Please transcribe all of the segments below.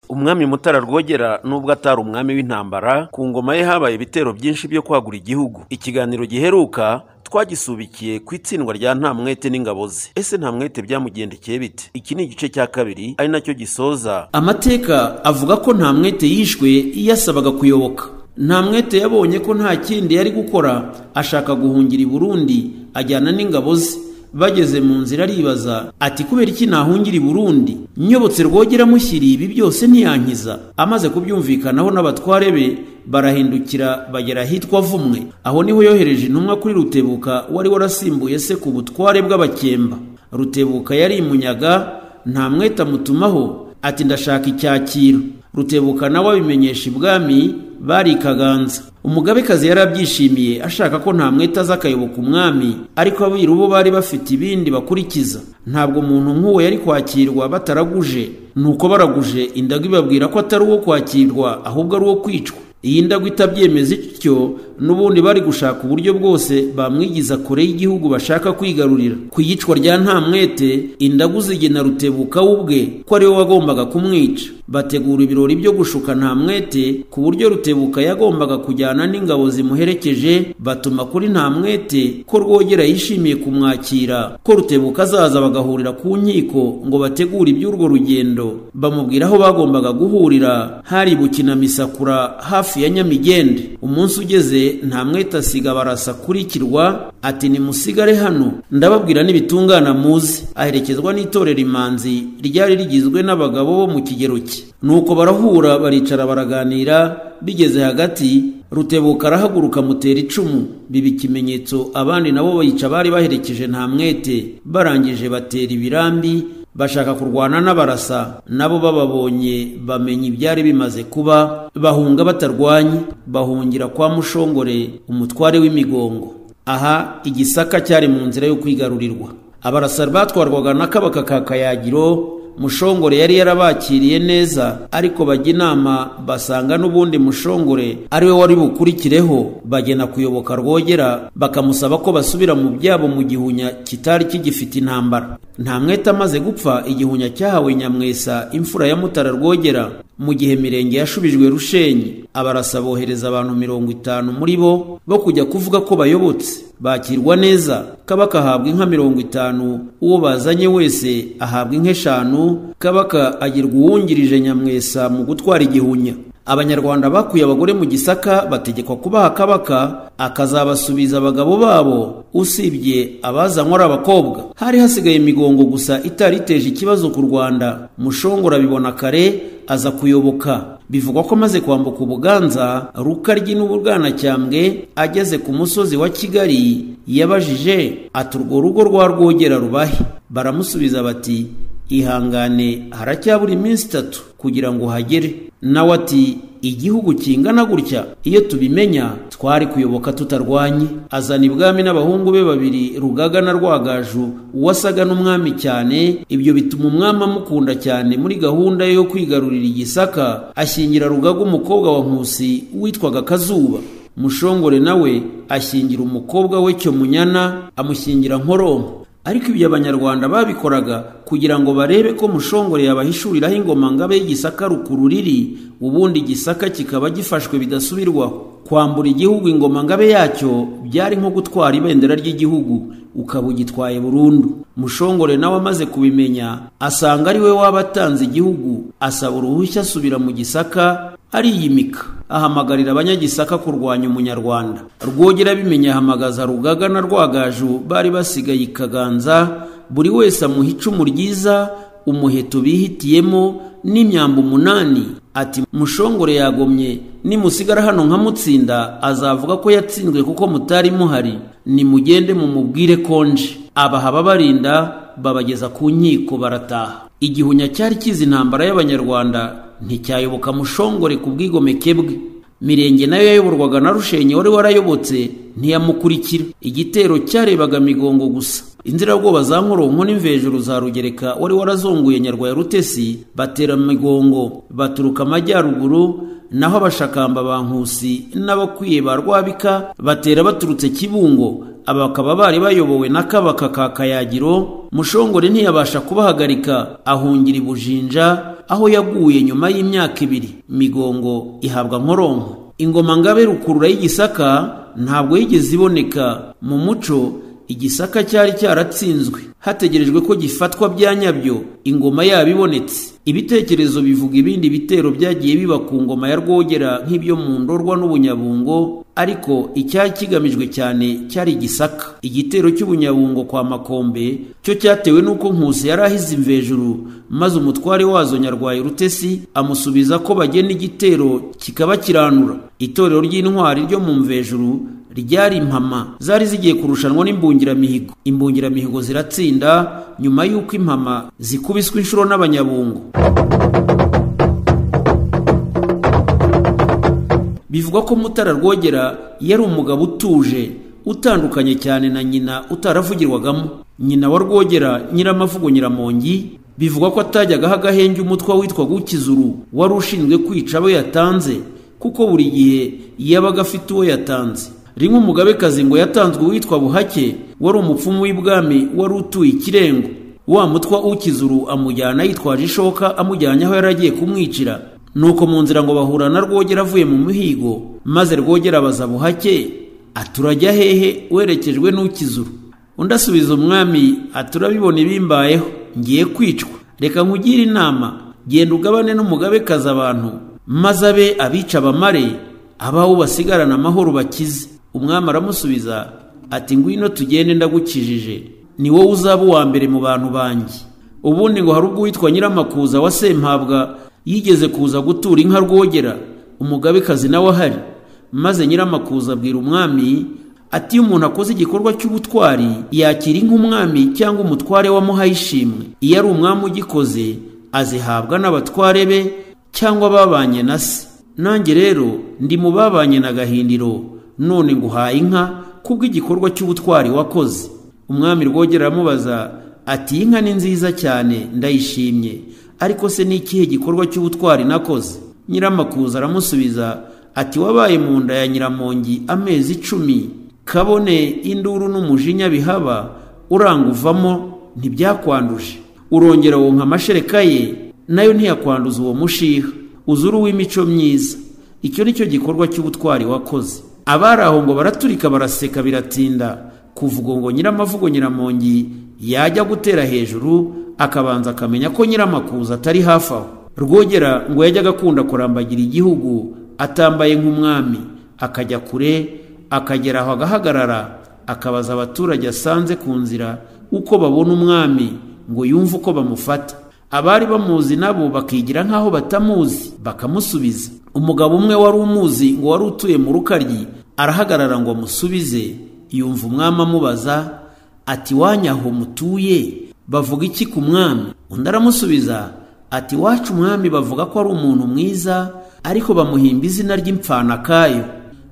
umwami mutara rwogera nubwo atari umwami w'intambara ku ngoma ye habaye ibitero byinshi byo kwagura igihugu ikiganiro giheruka twagisubikiye ku itsindwa rya ntamwete n'ingabo ze ese ntamwete byamugendekeye bite iki ni igice cya kabiri ari nacyo gisoza amateka avuga ko ntamwete yishwe yasabaga kuyoboka ntamwete yabonye ko nta kindi yari gukora ashaka guhungira i burundi ajyana n'ingabo ze bageze mu nzira aribaza ati kubera iki nahungira i burundi nyobotse rwogera mushyiriye ibi byose ntiyankiza amaze kubyumvikanaho n'abatware be barahindukira bagera ahitwa vumwe aho niho yohereje intumwa kuri rutebuka wari warasimbuye se ku butware bw'abakemba rutebuka yari imunyaga nta mwete amutumaho ati ndashaka icyakiro rutebuka nawe abimenyesha ibwami bari ikaganza umugabekazi yari abyishimiye ashaka ko nta mwete aza akayoboka umwami ariko abiru bo bari bafite ibindi bakurikiza ntabwo umuntu nk'uwo yari kwakirwa bataraguje nuko baraguje indago ibabwira ko atari uwo kwakirwa ahubwo ari uwo kwicwa iyi ndago itabyemeza ityo n'ubundi bari gushaka uburyo bwose bamwigiza kure y'igihugu bashaka kwigarurira ku iyicwa rya ntamwete indagu zigena rutebuka we ubwe ko ariwe wagombaga kumwica bategura ibirori byo gushuka ntamwete ku buryo rutebuka yagombaga kujyana n'ingabo zimuherekeje batuma kuri ntamwete ko rwogera yishimiye kumwakira ko rutebuka azaza bagahurira ku nkiko ngo bategure iby'urwo rugendo bamubwira aho bagombaga guhurira hari bukinamisakura hafi ya nyamigende umunsi ugeze ntamwete asiga barasa kuri kirwa ati nimusigare hano ndababwira n'ibitungana muzi aherekezwa n'itorero imanzi ryari rigizwe n'abagabo bo mu kigero cye nuko barahura baricara baraganira bigeze hagati rutebuka arahaguruka amutera icumu biba ikimenyetso abandi nabo bayica bari baherekeje ntamwete barangije batera ibirambi bashaka kurwana n'abarasa nabo bababonye bamenya ibyari bimaze kuba bahunga batarwanye bahungira kwa mushongore umutware w'imigongo aha igisaka cyari mu nzira yo kwigarurirwa abarasa batwarwaga na kabaka ka kayagiro mushongore yari yarabakiriye neza ariko bajya inama basanga n'ubundi mushongore ariwe wari bukurikireho bagena kuyoboka rwogera bakamusaba ko basubira mu byabo mu gihunya kitari kigifite intambara nta mwete amaze gupfa igihunya cyahawe nyamwesa imfura ya mutara rwogera mu gihe mirenge yashubijwe rushenyi abarasa bohereza abantu mirongo itanu muri bo bo kujya kuvuga ko bayobotse bakirwa neza kabaka ahabwa inka mirongo itanu uwo bazanye wese ahabwa inka eshanu kabaka agirwa uwungirije nyamwesa mu gutwara igihunya abanyarwanda bakuye abagore mu gisaka bategekwa kubaha kabaka akazabasubiza abagabo babo usibye abazanywa ari abakobwa hari hasigaye imigongo gusa itari iteje ikibazo ku rwanda mushongora abibona kare aza kuyoboka bivugwa ko amaze kwambuka ubuganza rukaryi n'ububwanacyambwe ageze ku musozi wa kigali yabajije ati urwo rugo rwa rwogera rubahe baramusubiza bati ihangane haracyabura iminsi itatu kugira ngo uhagere nawe ati igihugu kingana gutya iyo tubimenya twari kuyoboka tutarwanye azana ibwami n'abahungu be babiri rugaga na rwagaju uwasaga n'umwami cyane ibyo bituma umwami amukunda cyane muri gahunda yo kwigarurira igisaka ashyingira rugaga umukobwa wa nkusi witwaga kazuba mushongore nawe ashyingira umukobwa we cyomunyana amushyingira nkoronko ariko ibyo abanyarwanda babikoraga kugira ngo barebe ko mushongore yabahishuriraho ingoma ngabe y'igisaka rukururiri ubundi igisaka kikaba gifashwe bidasubirwaho kwambura igihugu ingoma ngabe yacyo byari nko gutwara ibendera ry'igihugu ukaba ugitwaye burundu mushongore nawe amaze kubimenya asanga ari we waba atanze igihugu asaba uruhushya asubira mu gisaka ariyimika ahamagarira abanyagisaka kurwanya umunyarwanda rwogera abimenye ahamagaza rugaga na rwagaju bari basigaye ikaganza buri wese amuha icumu ryiza umuheto bihitiyemo n'imyambo umunani ati mushongore yagomye nimusigara hano nkamutsinda azavuga ko yatsinzwe kuko mutari muhari nimugende mumubwire konje abaha babarinda babageza ku nkiko barataha igihunya cyari kizi intambara y'abanyarwanda nticyayoboka mushongore ku bwigomeke bwe mirenge nayo yayoborwaga na rushenyi wari warayobotse ntiyamukurikira igitero cyarebaga migongo gusa inzirabwoba za nkoronko n'imvejuru za rugereka wari warazunguye nyarwaya rutesi batera migongo baturuka amajyaruguru naho abashakamba ba nkusi n'abakwiye ba rwabika batera baturutse kibungo aba bakaba bari bayobowe na kabaka ka kayagiro mushongore ntiyabasha kubahagarika ahungira i bujinja aho yaguye nyuma y'imyaka ibiri migongo ihabwa nkoronko ingoma ngabe rukurura y'igisaka ntabwo yigeze iboneka mu muco igisaka cyari cyaratsinzwe hategerejwe ko gifatwa bya nyabyo ingoma yaba ibonetse ibitekerezo bivuga ibindi bitero byagiye biba ku ngoma ya rwogera nk'ibyo mu ndorwa n'ubunyabungo ariko icyari kigamijwe cyane cyari igisaka igitero cy'ubunyabungo kwa makombe cyo cyatewe n'uko nkusi yari ahize imvejuru maze umutware wazo nyarwaye rutesi amusubiza ko bagena igitero kikaba kiranura itorero ry'intwari ryo mu mvejuru ryari impama zari zigiye kurushanwa n'imbungiramihigo imbungiramihigo ziratsinda nyuma y'uko impama zikubiswe inshuro n'abanyabungo bivugwa ko mutara rwogera yari umugabo utuje utandukanye cyane na nyina utaravugirwagamo nyina wa rwogera nyiramavugo nyiramongi bivugwa ko atajyagaho agahenge umutwe witwaga ukizuru wari ushinzwe kwica abo yatanze kuko buri gihe yabaga afite uwo yatanze rimwe umugabekazi ngo yatanzwe uwitwa buhake wari umupfumu w'ibwami wari utuye ikirengo wa mutwa ukizuru amujyana yitwaje ishoka amujyanye aho yari agiye kumwicira nuko mu nzira ngo bahura na rwogera avuye mu muhigo maze rwogera abaza buhake aturajya hehe werekejwe n'ukizuru undi asubiza umwami aturabibona ibimbayeho ngiye kwicwa reka nkugire inama genda ugabane n'umugabekazi abantu maze abe abica abamare abaho basigarana amahoro bakize umwami aramusubiza ati ngwino tugende ndagukijije ni wowe uzaba uwa mbere mu bantu banjye ubundi ngo hari ubwo witwa nyiramakuza wa sempabwa yigeze kuza gutura inka rwogera umugabekazi nawe ahari maze nyiramakuza abwira umwami ati iyo umuntu akoze igikorwa cy'ubutwari yakira inka umwami cyangwa umutware wamuhaye ishimwe iyo ari umwami ugikoze azihabwa n'abatware be cyangwa babanye na se nanjye rero ndi mu babanye na gahindiro none nguhaye inka kubw'igikorwa cy'ubutwari wakoze umwami rwogera aramubaza ati iyi nka ni nziza cyane ndayishimye ariko se ni ikihe gikorwa cy'ubutwari nakoze nyiramakuza aramusubiza ati wabaye mu nda ya nyiramongi amezi icumi kabone induru n'umujinya bihaba uranguvamo ntibyakwanduje urongera wonka amashereka ye nayo ntiyakwanduza uwo mushiha uzuru w'imico myiza icyo ni cyo gikorwa cy'ubutwari wakoze abari aho ngo baraturika baraseka biratinda kuvuga ngo nyiramavugo nyiramongi yajya gutera hejuru akabanza akamenya ko nyiramakuza atari hafi aho rwogera ngo yajyaga akunda kurambagira igihugu atambaye nk'umwami akajya kure akagera aho agahagarara akabaza abaturage asanze ku nzira uko babona umwami ngo yumve uko bamufata abari bamuzi nabo bakigira nk'aho batamuzi bakamusubiza umugabo umwe wari umuzi ngo wari utuye mu rukaryi arahagarara ngo amusubize yumva umwami amubaza ati wanyaho mutuye bavuga iki ku mwami undi aramusubiza ati wacu umwami bavuga ko ari umuntu mwiza ariko bamuhimba izina ry'imfanakayo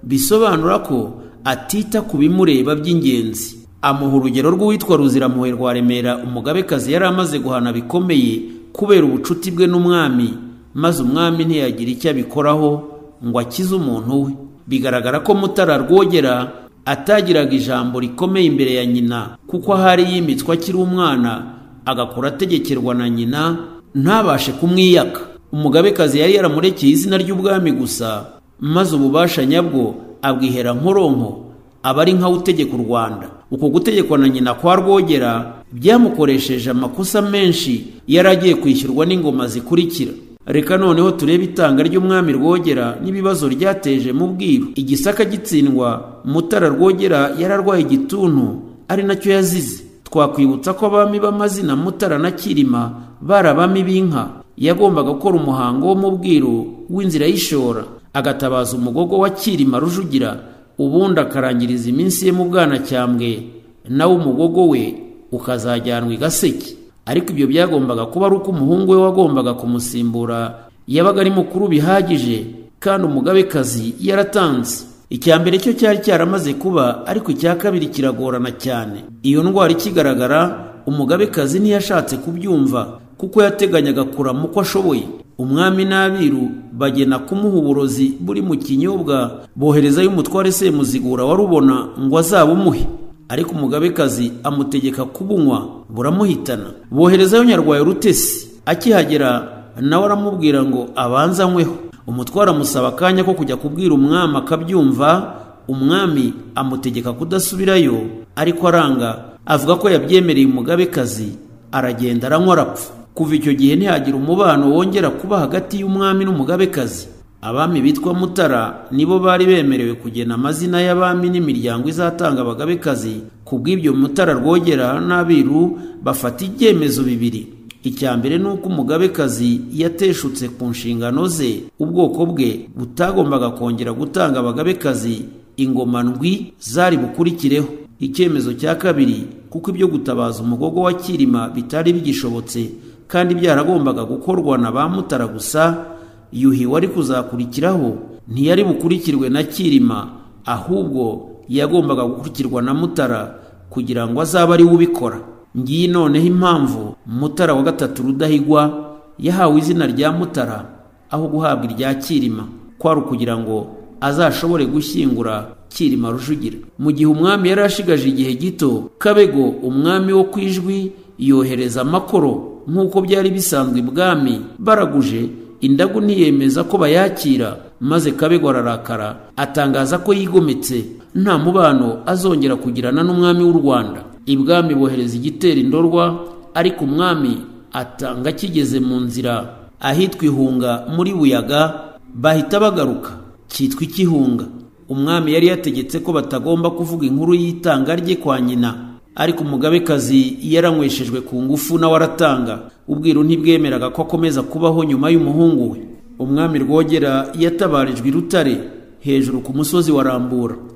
bisobanura ko atita ku bimureba by'ingenzi amuha urugero rw'uwitwa ruziramuhe rwa remera umugabekazi yari amaze guhana bikomeye kubera ubucuti bwe n'umwami maze umwami ntiyagira icyo abikoraho ngo akize umuntu we bigaragara ko mutara rwogera atagiraga ijambo rikomeye imbere ya nyina kuko ahari yimitswe akiri umwana agakora ategekerwa na nyina ntabashe kumwiyaka umugabekazi yari yaramurekeye izina ry'ubwami gusa maze ububasha nyabwo abwihera nkoronko aba ari nkawe utegeka u rwanda uko gutegekwa na nyina kwa rwogera byamukoresheje amakosa menshi yari agiye kwishyurwa n'ingoma zikurikira reka noneho turebe itanga ry'umwami rwogera n'ibibazo ryateje mu bwiru igisaka gitsindwa mutara rwogera yararwaye igituntu ari nacyo yazize twakwibutsa ko abami b'amazina mutara na kirima bari abami b'inka yagombaga gukora umuhango wo mu bwiru w'inzira y'ishora agatabaza umugogo wa kirima rujugira ubundi akarangiriza iminsi ye mu bwanacyambwe nawe umugogo we ukazajyanwa i gaseke ariko ibyo byagombaga kuba ari uko umuhungu we wagombaga kumusimbura yabaga ari mukuru bihagije kandi umugabekazi yaratanze icya mbere cyo cyari cyaramaze kuba ariko icya kabiri kiragorana cyane iyo ndwara ikigaragara umugabekazi ntiyashatse kubyumva kuko yateganyaga kurama uko ashoboye umwami n'abiru bagena kumuha uburozi buri mu kinyobwa boherezayo umutware semuzigura warubona ngo azabumuhe ariko umugabekazi amutegeka kubunywa buramuhitana boherezayo nyarwaye rutesi akihagera nawe aramubwira ngo abanze anyweho umutware amusaba akanya ko kujya kubwira umwami akabyumva umwami amutegeka kudasubirayo ariko aranga avuga ko yabyemereye umugabekazi aragenda aranywa arapfa kuva icyo gihe ntihagira umubano wongera kuba hagati y'umwami n'umugabekazi abami bitwa mutara nibo bari bemerewe kugena amazina y'abami n'imiryango izatanga abagabekazi ku bw'ibyo mutara rwogera n'abiru bafata ibyemezo bibiri icya mbere ni uko umugabekazi yateshutse ku nshingano ze ubwoko bwe butagombaga kongera gutanga abagabekazi ingoma ndwi zari bukurikireho icyemezo cya kabiri kuko ibyo gutabaza umugogo wa kirima bitari bigishobotse kandi byaragombaga gukorwa na ba mutara gusa yuhi wari kuzakurikiraho ntiyari bukurikirwe na kirima ahubwo yagombaga gukurikirwa na mutara kugira ngo azabe ari we ubikora ngiyi noneho impamvu mutara wa gatatu rudahigwa yahawe izina rya mutara aho guhabwa irya kirima kwari ukugira ngo azashobore gushyingura kirima rujugira mu gihe umwami yari ashigaje igihe gito kabego umwami wo ku ijwi yohereza amakoro nk'uko byari bisanzwe ibwami baraguje indagu ntiyemeza ko bayakira maze kabego ararakara atangaza ko yigometse nta mubano azongera kugirana n'umwami w'u rwanda ibwami bohereza igitera indorwa ariko umwami atanga kigeze mu nzira ahitwa ihunga muri buyaga bahita bagaruka cyitwa ikihunga umwami yari yategetse ko batagomba kuvuga inkuru y'itanga rye kwa nyina ariko umugabekazi yaranyweshejwe ku ngufu nawe aratanga ubwiru ntibwemeraga ko akomeza kubaho nyuma y'umuhungu we umwami rwogera yatabarijwe i rutare hejuru ku musozi wa rambura